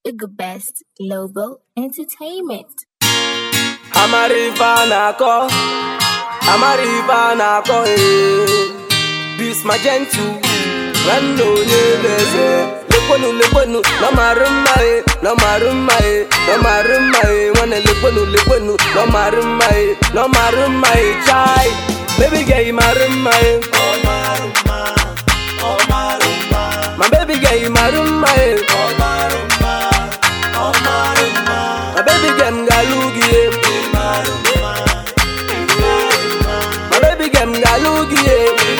Igga Best Global Entertainment. amara ife a na-akọ amara ife a na-akọ ee bis majentu nwanne onye eze lekwenu lekwenu na marụ mma e na marụ mma e na marụ mma e nwanne lekwenu lekwenu na marụ mma e na marụ mma e chai baby girl marụ mma e ma baby girl marụ mma e ma baby girl m ga-alụ gị e ma baby girl m ga-alụ gị e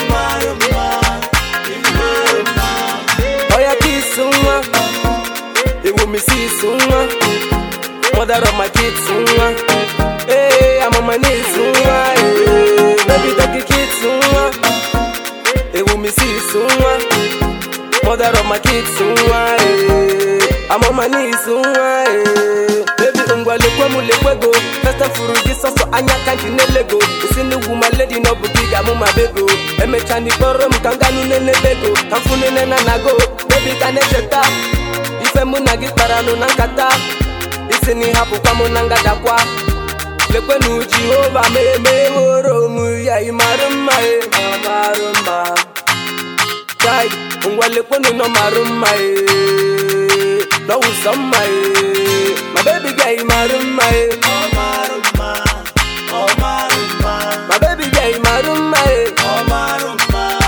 Oya kiss nwa Ewu mi sis nwa Mother of my kids nwa Hey, I'm on my knees nwa eh. Baby take it kids nwa Ewu mi sis nwa Mother of my kids nwa eh. I'm on my knees nwa eh. Baby ngwa lekwe mu lekwego Festa furu gị sọsọ anya ka nji na-elego Isi n'ugwu ma lady na ọ bụ gị ga-amụ ma bego Emecha n'ikpọrọ m ka m ganụ n'elebego Ka m fụ nene na nago Baby ka na-echeta Ife mụ na gị kpara nụ na nkata Isi na ịhapụkwa mụ na ngadakwa Lekwenu Jehova ma emeworo m ya ịmarụ mma e ọ marụ mma Chai, ngwa lekwenu nọ marụ mma e N'ọwụsọ mma e Ma baby girl marụ mma e Ma baby girl marụ mma e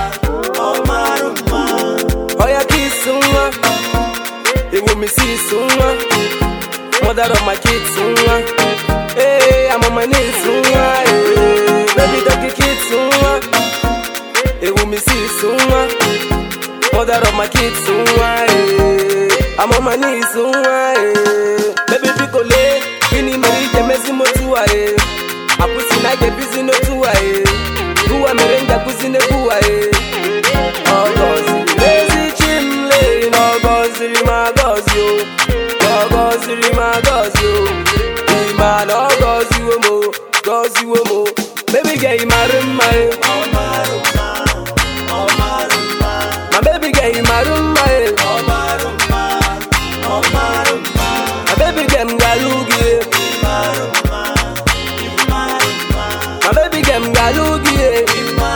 Oya kiss nwa Ewu mi sis nwa Mother of my kids nwa Hey, I'm on my knees nwa eh. Baby doggy kids nwa Ewu mi sis nwa Mother of my kids nwa eh. I'm on my knees nwa eh. Baby biko le Gịnị mere ije mezi m otu a eh. Akwụsị na ije bizi n'otu a eh. Gụwa mere m ji akwụsị n'egwu a eh. Ọ gọziri ezi chimle na ọ gọziri m agọzi o na ọ gọziri m agọzi o ịma na ọ gọziwo m o gọziwo m o baby girl ị mara mma e ma baby girl ị mara mma e ma baby girl m ga-alụ gị e ma baby girl m ga-alụ gị e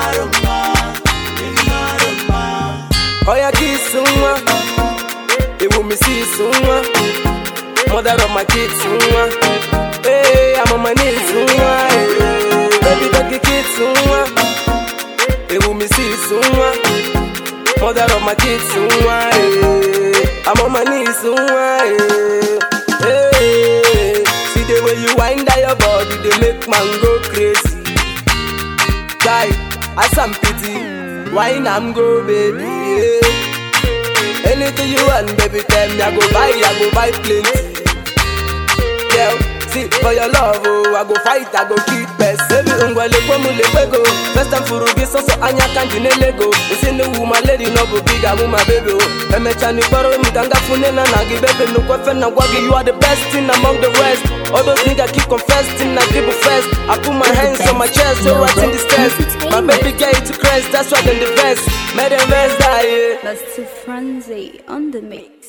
Oya kiss nwa Ewu mi sis nwa Mother of my kids nwa Hey, I'm on my knees nwa eh. Baby doggy kids nwa Ewu mi sis nwa Mother of my kids nwa eh. I'm on my knees nwa eh. Hey, see the way you wind down your body They make man go crazy Guy, I some pity Wine am go baby yeah. Anything you want baby tell me I go buy, I go buy plenty Girl, see for your love oh I go fight, I go keep best Baby ngwa lekwe mu lekwego First time furu gị sọsọ anya ka nji na-elego Isi n'ugwu ma lady no bụ big amụ ma baby oh Emecha n'ikpọrọ m ka ngafu nne na na gị baby nnukwu efe na gwa gị You are the best thing among the rest All those niggas keep confessing na give first I put my hands on my chest so right in the stairs My baby girl to crest, that's why them the best Made them best die yeah That's to frenzy on the mix.